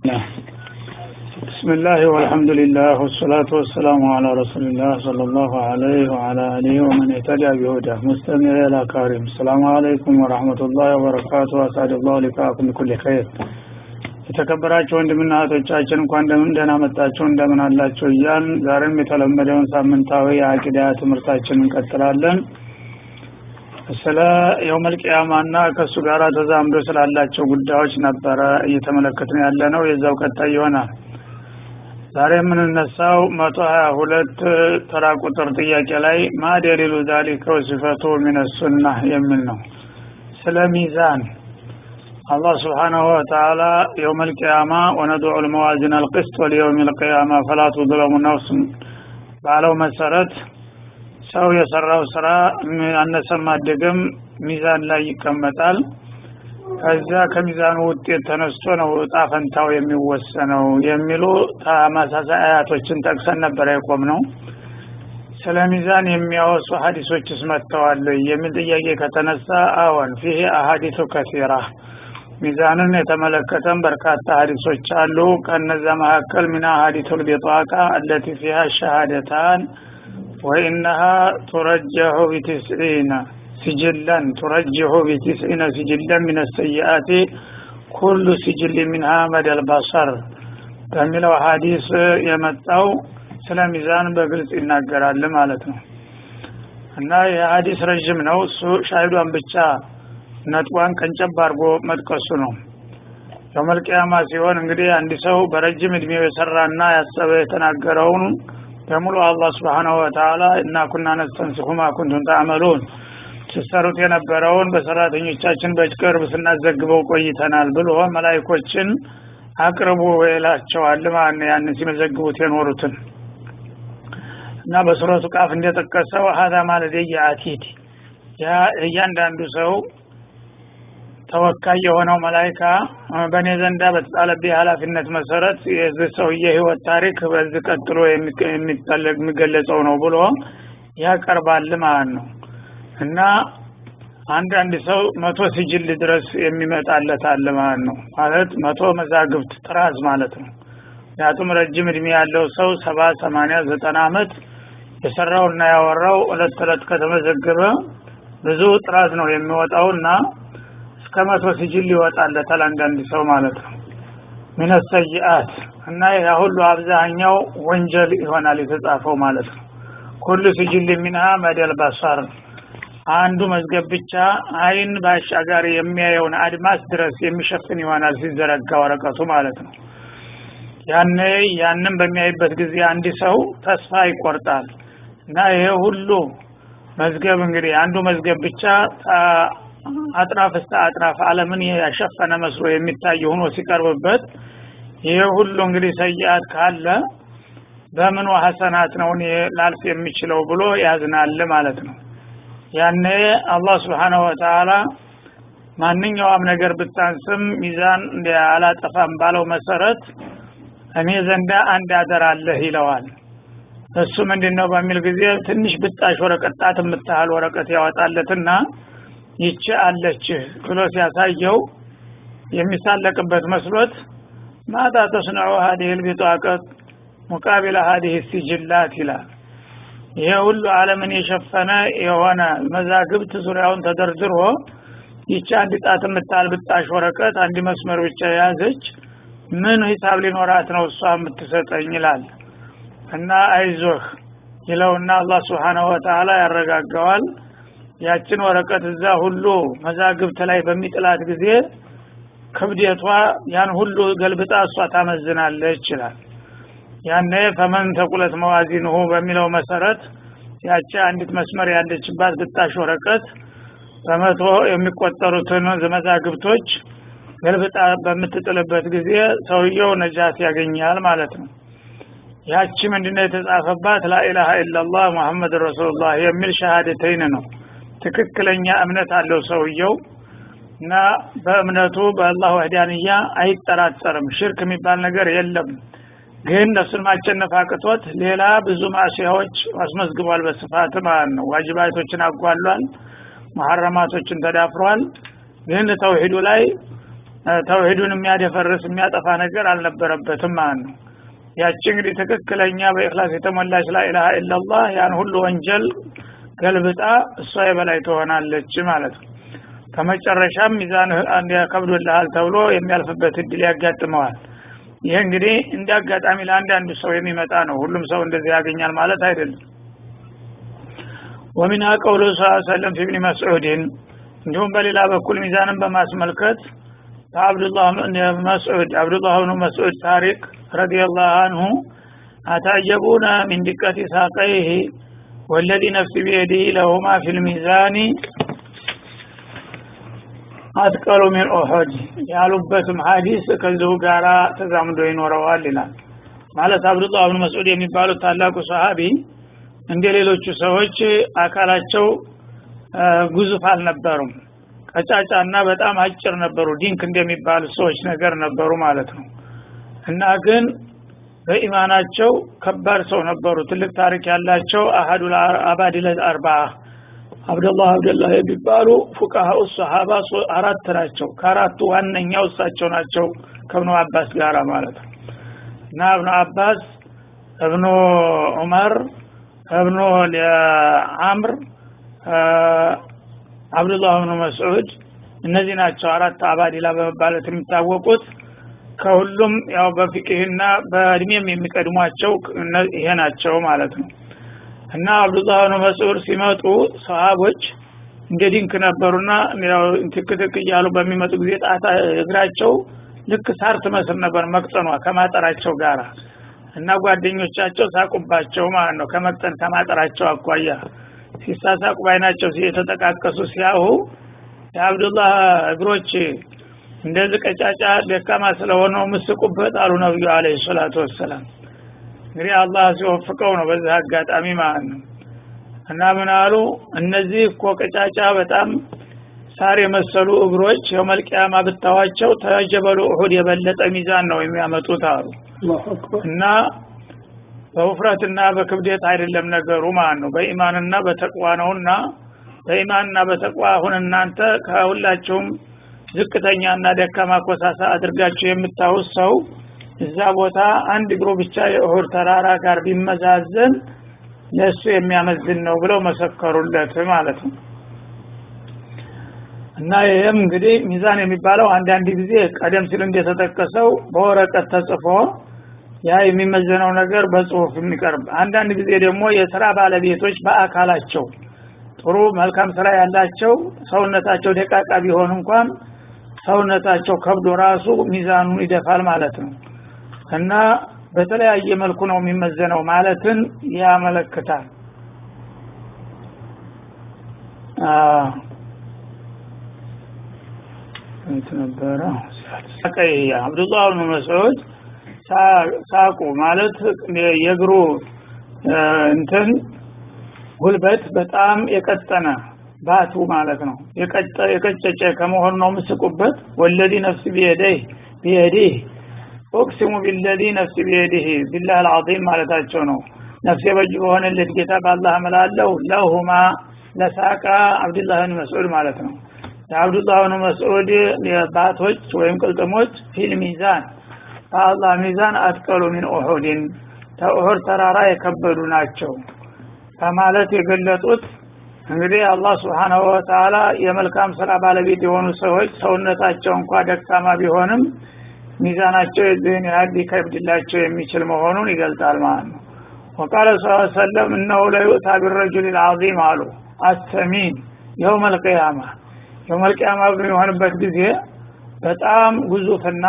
بسم الله والحمد لله والصلاة والسلام على رسول الله صلى الله عليه وعلى آله ومن اهتدى بهداه مستمع إلى كريم السلام عليكم ورحمة الله وبركاته وأسعد الله لقاءكم بكل خير የተከበራቸው ወንድምና እህቶቻችን እንኳን እንደምን ደህና መጣችሁ እንደምን አላችሁ እያል ዛሬም የተለመደውን ሳምንታዊ የአቂዳ ትምህርታችን እንቀጥላለን ስለ የውመልቅያማና ከእሱ ጋር ተዛምዶ ስላላቸው ጉዳዮች ነበረ እየተመለከትን ያለ ነው የዛው ቀጣይ ይሆናል ዛሬ የምንነሳው መቶ ሀያ ሁለት ተራ ቁጥር ጥያቄ ላይ ማ ደሊሉ ዛሊከ ወሲፈቱ ሚነሱና የሚል ነው ስለ ሚዛን አላህ ስብሓናሁ ወተዓላ የውም ልቅያማ ወነድዑ ልመዋዚን አልቅስት ወሊየውም ልቅያማ ፈላ ቱዝለሙ ነፍስ ባለው መሰረት ሰው የሰራው ስራ አነሰም አደገም ሚዛን ላይ ይቀመጣል ከዚያ ከሚዛኑ ውጤት ተነስቶ ነው እጣ ፈንታው የሚወሰነው የሚሉ ተመሳሳይ አያቶችን ጠቅሰን ነበር የቆም ነው ስለ ሚዛን የሚያወሱ ሀዲሶችስ መጥተዋል የሚል ጥያቄ ከተነሳ አዎን ፊህ አሀዲቱ ከሲራ ሚዛንን የተመለከተን በርካታ ሀዲሶች አሉ ከነዛ መካከል ሚና ሀዲቱል ቢጣቃ አለቲ ፊሃ ሸሃደታን ወኢነሃ ቱረጀሑ ቢትስዒነ سجلا ترجح بتسعين سجلا من السيئات كل سجل منها مدى البصر በሚለው ሀዲስ የመጣው ስለ ሚዛን በግልጽ ይናገራል ማለት ነው እና የሀዲስ ረዥም ነው እሱ ሻሂዷን ብቻ ነጥቧን ቀንጨብ አድርጎ መጥቀሱ ነው የመልቅያማ ሲሆን እንግዲህ አንድ ሰው በረጅም እድሜው የሰራና ያሰበ የተናገረውን በሙሉ አላህ ስብሓናሁ ወተላ እና ኩና ነስተንስኹ ማ ኩንቱም ተዕመሉን ሲሰሩት የነበረውን በሰራተኞቻችን በቅርብ ስናዘግበው ቆይተናል ብሎ መላይኮችን አቅርቡ ይላቸዋል ማለት ነው ያን ሲመዘግቡት የኖሩትን እና በሱረቱ ቃፍ እንደጠቀሰው ሀዛ ማለደየ አቲድ ያ እያንዳንዱ ሰው ተወካይ የሆነው መላይካ በእኔ ዘንዳ በተጣለብኝ ኃላፊነት መሰረት የዚህ ሰውዬ ህይወት ታሪክ በዚህ ቀጥሎ የሚገለጸው ነው ብሎ ያቀርባል ማለት ነው እና አንዳንድ ሰው መቶ ሲጅል ድረስ የሚመጣለት አለ ማለት ነው ማለት መቶ መዛግብት ጥራዝ ማለት ነው ምክንያቱም ረጅም እድሜ ያለው ሰው ሰባ ሰማኒያ ዘጠና አመት የሰራውና ያወራው እለት እለት ከተመዘገበ ብዙ ጥራዝ ነው የሚወጣው እና እስከ መቶ ሲጅል ይወጣለታል አንዳንድ ሰው ማለት ነው ምን ሰይአት እና ያ ሁሉ አብዛኛው ወንጀል ይሆናል የተጻፈው ማለት ነው ኩሉ ሲጅል ሚንሃ መደል በሰር አንዱ መዝገብ ብቻ አይን ባሻጋሪ የሚያየውን አድማስ ድረስ የሚሸፍን ይሆናል ሲዘረጋ ወረቀቱ ማለት ነው ያኔ ያንን በሚያይበት ጊዜ አንድ ሰው ተስፋ ይቆርጣል እና ይሄ ሁሉ መዝገብ እንግዲህ አንዱ መዝገብ ብቻ አጥራፍ እስተ አጥራፍ አለምን ያሸፈነ መስሎ የሚታይ ሆኖ ሲቀርብበት ይሄ ሁሉ እንግዲህ ሰይአት ካለ በምኑ ሀሰናት ነው ላልፍ የሚችለው ብሎ ያዝናል ማለት ነው ያኔ አላህ ስብሓንሁ ወተላ ማንኛውም ነገር ብታንስም ሚዛን አላጠፋም ባለው መሰረት እኔ ዘንዳ አንድ አደር አለህ ይለዋል እሱ ምንድን ነው በሚል ጊዜ ትንሽ ብጣሽ ወረቀት ጣት የምታህል ወረቀት ያወጣለትና ይቺ አለችህ ብሎ ሲያሳየው የሚሳለቅበት መስሎት ማታ ተስነዑ ሀዲህ ልቢጣቀት ሙቃቢለ ሀዲህ ሲጅላት ይላል ይሄ ሁሉ አለምን የሸፈነ የሆነ መዛግብት ዙሪያውን ተደርድሮ ይቺ አንድ ጣት የምታል ብጣሽ ወረቀት አንድ መስመር ብቻ የያዘች ምን ሂሳብ ሊኖራት ነው እሷ የምትሰጠኝ ይላል እና አይዞህ ይለውና አላህ ስብሓናሁ ወተላ ያረጋጋዋል ያችን ወረቀት እዛ ሁሉ መዛግብት ላይ በሚጥላት ጊዜ ክብደቷ ያን ሁሉ ገልብጣ እሷ ታመዝናለች ይችላል ያኔ ፈመን ተቁለት መዋዚንሁ በሚለው መሰረት ያቺ አንዲት መስመር ያለችባት ብጣሽ ወረቀት በመቶ የሚቆጠሩትን መዛግብቶች ገልብጣ በምትጥልበት ጊዜ ሰውየው ነጃት ያገኛል ማለት ነው ያቺ ምንድነው የተጻፈባት ላኢላሃ ኢላላህ ሙሐመድ ረሱሉላህ የሚል ሸሃደተይን ነው ትክክለኛ እምነት አለው ሰውየው እና በእምነቱ በአላህ ወህዳንያ አይጠራጠርም ሽርክ የሚባል ነገር የለም ግን ነፍሱን ማቸነፍ አቅቶት ሌላ ብዙ ማዕሲያዎች አስመዝግቧል በስፋት ማለት ነው ዋጅባቶችን አጓሏል መሐረማቶችን ተዳፍሯል ግን ተውሂዱ ላይ ተውሂዱን የሚያደፈርስ የሚያጠፋ ነገር አልነበረበትም ማለት ነው ያቺ እንግዲህ ትክክለኛ በእክላስ የተሞላች ላኢላሃ ኢላላህ ያን ሁሉ ወንጀል ገልብጣ እሷ የበላይ ትሆናለች ማለት ነው ከመጨረሻም ሚዛን ከብዶልሃል ተብሎ የሚያልፍበት እድል ያጋጥመዋል ይህ እንግዲህ እንደ አጋጣሚ ለአንዳንዱ ሰው የሚመጣ ነው ሁሉም ሰው እንደዚህ ያገኛል ማለት አይደለም ወሚንሃ ቀውሉ ስ ሰለም ፊ ብኒ መስዑድን እንዲሁም በሌላ በኩል ሚዛንን በማስመልከት ከአብዱላህ መስዑድ አብዱላህ ብኑ መስዑድ ታሪክ ረዲየላሁ አንሁ አታጀቡነ ሚን ድቀት ሳቀይህ ወለዚ ነፍሲ ቢየዲህ ለሁማ ፊ ልሚዛኒ አትቀሉ ሚን ኦሖድ ያሉበትም ሀዲስ ከዚሁ ጋራ ተዛምዶ ይኖረዋል ይላል ማለት አብዱላህ ብን መስዑድ የሚባሉት ታላቁ ሰሃቢ እንደ ሌሎቹ ሰዎች አካላቸው ጉዙፍ አልነበሩም ቀጫጫና በጣም አጭር ነበሩ ዲንክ እንደሚባሉ ሰዎች ነገር ነበሩ ማለት ነው እና ግን በኢማናቸው ከባድ ሰው ነበሩ ትልቅ ታሪክ ያላቸው አሀዱ አባዲለት አርባ አብደላህ አብደላህ የሚባሉ ፉቃሃኡ ሰሃባ አራት ናቸው ከአራቱ ዋነኛው እሳቸው ናቸው ከእብኑ አባስ ጋር ማለት ነው እና እብኑ አባስ እብኑ ዑመር እብኑ አምር አብዱላህ ብኑ መስዑድ እነዚህ ናቸው አራት አባዲላ በመባለት የሚታወቁት ከሁሉም ያው በፍቅህና በእድሜም የሚቀድሟቸው ይሄ ናቸው ማለት ነው እና አብዱላህ ብኑ መስዑድ ሲመጡ ሰሃቦች እንደ ዲንክ ነበሩና ትክትክ እያሉ በሚመጡ ጊዜ ጣታ እግራቸው ልክ ሳር ትመስል ነበር መቅጠኗ ከማጠራቸው ጋራ እና ጓደኞቻቸው ሳቁባቸው ማለት ነው ከመቅጠን ከማጠራቸው አኳያ ሲሳሳቁ ባይናቸው የተጠቃቀሱ ሲያሁ የአብዱላህ እግሮች እንደዚህ ቀጫጫ ደካማ ስለሆነው ምስቁበት አሉ ነብዩ አለ ሰላቱ ወሰላም እንግዲህ አላህ ሲወፍቀው ነው በዚህ አጋጣሚ ማለት ነው እና ምን አሉ እነዚህ እኮ ቀጫጫ በጣም ሳር የመሰሉ እግሮች የመልቅያማ ብታዋቸው ተጀበሉ እሁድ የበለጠ ሚዛን ነው የሚያመጡት አሉ እና በውፍረትና በክብደት አይደለም ነገሩ ማለት ነው በኢማንና በተቅዋ ነውና በኢማንና በተቅዋ አሁን እናንተ ከሁላችሁም ዝቅተኛና ደካማ ኮሳሳ አድርጋችሁ የምታውስ ሰው እዛ ቦታ አንድ እግሩ ብቻ የእሁድ ተራራ ጋር ቢመዛዘን ለእሱ የሚያመዝን ነው ብለው መሰከሩለት ማለት ነው እና ይህም እንግዲህ ሚዛን የሚባለው አንዳንድ ጊዜ ቀደም ሲል እንደተጠቀሰው በወረቀት ተጽፎ ያ የሚመዘነው ነገር በጽሁፍ የሚቀርብ አንዳንድ ጊዜ ደግሞ የስራ ባለቤቶች በአካላቸው ጥሩ መልካም ስራ ያላቸው ሰውነታቸው ደቃቃ ቢሆን እንኳን ሰውነታቸው ከብዶ ራሱ ሚዛኑን ይደፋል ማለት ነው እና በተለያየ መልኩ ነው የሚመዘነው ማለትን ያመለክታል እንት ነበረ አብዱላህ ብን መስዑድ ሳቁ ማለት የእግሩ እንትን ጉልበት በጣም የቀጠነ ባቱ ማለት ነው የቀጨጨ ከመሆኑ ነው ምስቁበት ወለዲ ነፍስ ቢየደህ ቢየዲህ ኦቅሲሙ ቢለዚ ነፍስ ቢየዲህ ቢላህ አልዓዚም ማለታቸው ነው ነፍሴ በእጁ በሆነለት ጌታ በአላህ እምላለሁ ለሁማ ለሳቃ አብዱላህ ብን መስዑድ ማለት ነው የአብዱላህ ብን መስዑድ ባቶች ወይም ቅልጥሞች ፊል ሚዛን በአላህ ሚዛን አትቀሉ ሚን ኡሑድን ተኡሑድ ተራራ የከበዱ ናቸው በማለት የገለጡት እንግዲህ አላህ ስብሓናሁ ወተአላ የመልካም ስራ ባለቤት የሆኑ ሰዎች ሰውነታቸው እንኳ ደካማ ቢሆንም ሚዛናቸው የዚህን ያህል ሊከብድላቸው የሚችል መሆኑን ይገልጣል ማለት ነው ወቃለ ስ ሰለም እነሁ ለዩእታ ቢረጁል ልዓዚም አሉ አሰሚን የውም አልቅያማ የውም አልቅያማ በሚሆንበት ጊዜ በጣም ግዙፍና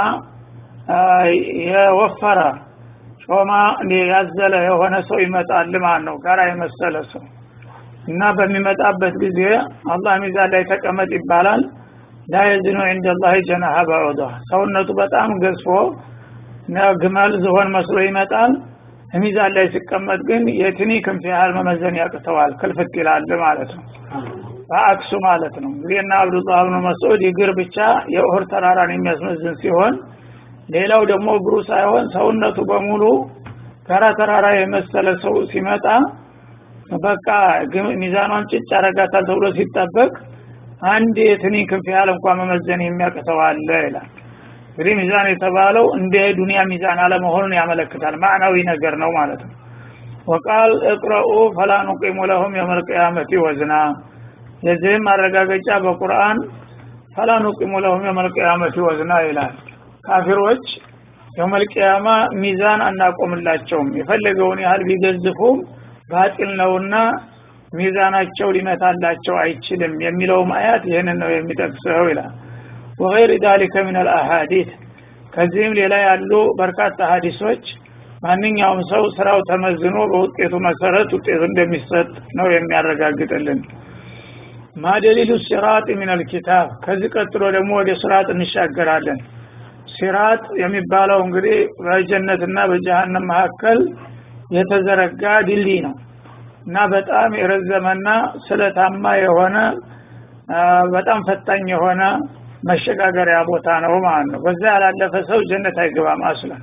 የወፈረ ጮማ ያዘለ የሆነ ሰው ይመጣል ማለት ነው ጋራ የመሰለ ሰው እና በሚመጣበት ጊዜ አላህ ሚዛን ላይ ተቀመጥ ይባላል ላ የዝኑ ዐንደላህ ጀናሀ በዑዳ ሰውነቱ በጣም ገዝፎ ግመል ዝሆን መስሎ ይመጣል ሚዛን ላይ ሲቀመጥ ግን የትኒ ክንፍ ያህል መመዘን ያቅተዋል ክልፍት ይላል ማለት ነው በአክሱ ማለት ነው እንግዲህ እና አብዱላህ ብኑ መስዑድ እግር ብቻ የኡሁድ ተራራን የሚያስመዝን ሲሆን ሌላው ደግሞ እግሩ ሳይሆን ሰውነቱ በሙሉ ጋራ ተራራ የመሰለ ሰው ሲመጣ በቃ ሚዛኗን ጭጭ ያረጋታል ተብሎ ሲጠበቅ አንድ የትኒ ክንፍ ያህል እንኳ መመዘን የሚያቅተው አለ ይላል እንግዲህ ሚዛን የተባለው እንደ ዱንያ ሚዛን አለመሆኑን ያመለክታል ማዕናዊ ነገር ነው ማለት ነው ወቃል እቅረኡ ፈላ ኑቂሙ ለሁም የውመል ቂያመቲ ወዝና የዚህም ማረጋገጫ በቁርአን ፈላ ኑቂሙ ለሁም የውመል ቂያመቲ ወዝና ይላል ካፊሮች የውመል ቂያማ ሚዛን አናቆምላቸውም የፈለገውን ያህል ቢገዝፉም ባጢል ነውና ሚዛናቸው ሊመታላቸው አይችልም የሚለውም አያት ይህንን ነው የሚጠቅሰው ይላል ወገይር ዛሊከ ምን አልአሐዲት ከዚህም ሌላ ያሉ በርካታ ሀዲሶች ማንኛውም ሰው ስራው ተመዝኖ በውጤቱ መሰረት ውጤቱ እንደሚሰጥ ነው የሚያረጋግጥልን ማደሊሉ ሲራጥ ምን አልኪታብ ከዚህ ቀጥሎ ደግሞ ወደ ሲራጥ እንሻገራለን ሲራጥ የሚባለው እንግዲህ በጀነትና በጀሃነም መካከል የተዘረጋ ድልድይ ነው እና በጣም የረዘመና ስለታማ የሆነ በጣም ፈታኝ የሆነ መሸጋገሪያ ቦታ ነው ማለት ነው በዛ ያላለፈ ሰው ጀነት አይገባም አስለን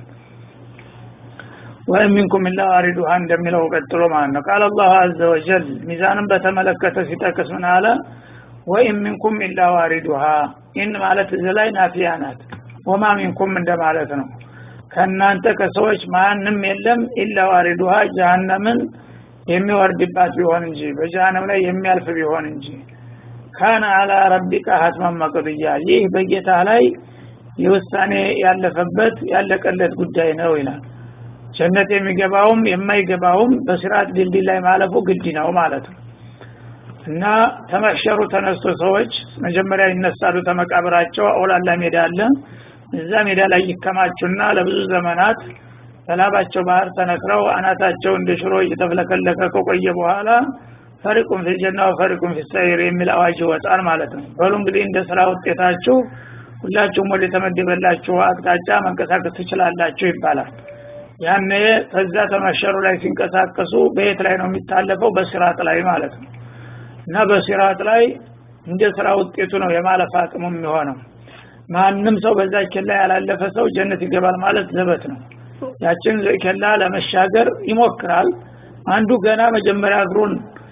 ወይም ሚንኩም ኢላ ዋሪዱሃ እንደሚለው ቀጥሎ ማለት ነው ቃል አላሁ አዘ ወጀል ሚዛንን በተመለከተ ሲጠቅስ ምን አለ ወይም ሚንኩም ኢላ ዋሪዱሃ ኢን ማለት እዚ ላይ ናፊያ ናት ወማ ሚንኩም እንደማለት ነው ከእናንተ ከሰዎች ማንም የለም ኢላ ዋሪዱሃ ጀሃነምን የሚወርድባት ቢሆን እንጂ በጀሃነም ላይ የሚያልፍ ቢሆን እንጂ ካነ አላ ረቢካ ሀትመን መቅድያ ይህ በጌታ ላይ የውሳኔ ያለፈበት ያለቀለት ጉዳይ ነው ይላል ጀነት የሚገባውም የማይገባውም በስርዓት ድልድይ ላይ ማለፉ ግድ ነው ማለት ነው እና ተመሸሩ ተነስቶ ሰዎች መጀመሪያ ይነሳሉ ተመቃብራቸው አውላላ ሜዳ አለ እዛ ሜዳ ላይ ይከማቹና ለብዙ ዘመናት በላባቸው ባህር ተነክረው አናታቸው እንደ ሽሮ እየተፍለከለከ ከቆየ በኋላ ፈሪቁም ፊልጀና ወፈሪቁም ፊሰይር የሚል አዋጅ ይወጣል ማለት ነው በሉ እንግዲህ እንደ ስራ ውጤታችሁ ሁላችሁም ወደ ተመደበላችሁ አቅጣጫ መንቀሳቀስ ትችላላችሁ ይባላል ያኔ ከዛ ተመሸሩ ላይ ሲንቀሳቀሱ በየት ላይ ነው የሚታለፈው በስርዓት ላይ ማለት ነው እና በስርዓት ላይ እንደ ስራ ውጤቱ ነው የማለፍ አቅሙ የሚሆነው ማንም ሰው በዛ ኬላ ያላለፈ ሰው ጀነት ይገባል ማለት ዘበት ነው ያችን ኬላ ለመሻገር ይሞክራል አንዱ ገና መጀመሪያ እግሩን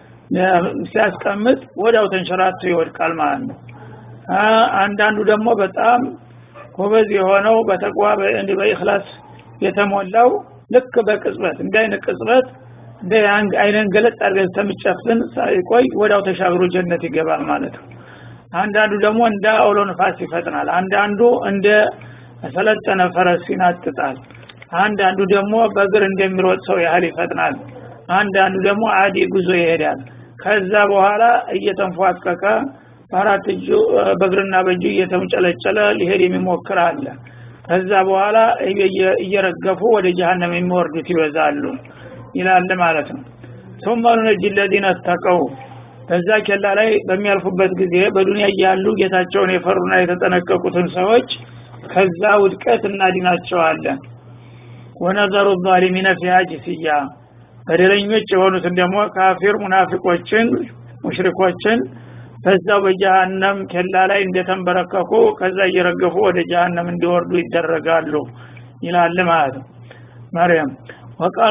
ሲያስቀምጥ ወዲያው ተንሸራቶ ይወድቃል ማለት ነው አንዳንዱ ደግሞ በጣም ጎበዝ የሆነው በተቅዋ በኢክላስ የተሞላው ልክ በቅጽበት እንደ አይነት ቅጽበት እንደ አይነን ገለጥ አድርገን ተምጨፍን ሳይቆይ ወዳው ተሻግሮ ጀነት ይገባል ማለት ነው አንዳንዱ ደግሞ እንደ አውሎ ንፋስ ይፈጥናል አንዳንዱ እንደ ሰለጠነ ፈረስ ይናጥጣል አንዳንዱ ደግሞ በእግር እንደሚሮጥ ሰው ያህል ይፈጥናል አንዳንዱ ደግሞ አዲ ጉዞ ይሄዳል ከዛ በኋላ እየተንፏቀቀ በአራት እጁ በእግርና በእጁ እየተምጨለጨለ ሊሄድ የሚሞክር አለ ከዛ በኋላ እየረገፉ ወደ ጀሃነም የሚወርዱት ይበዛሉ ይላል ማለት ነው ثم ننجي الذين اتقوا በዛ ኬላ ላይ በሚያልፉበት ጊዜ በዱንያ እያሉ ጌታቸውን የፈሩና የተጠነቀቁትን ሰዎች ከዛ ውድቀት እናድናቸዋለን ወነዘሩ ዛሊሚነ ፊሃ ጅስያ በደለኞች የሆኑትን ደግሞ ካፊር ሙናፊቆችን ሙሽሪኮችን በዛው በጀሃነም ኬላ ላይ እንደተንበረከኩ ከዛ እየረገፉ ወደ ጀሃነም እንዲወርዱ ይደረጋሉ ይላል ማለት ነው መርያም ወቃል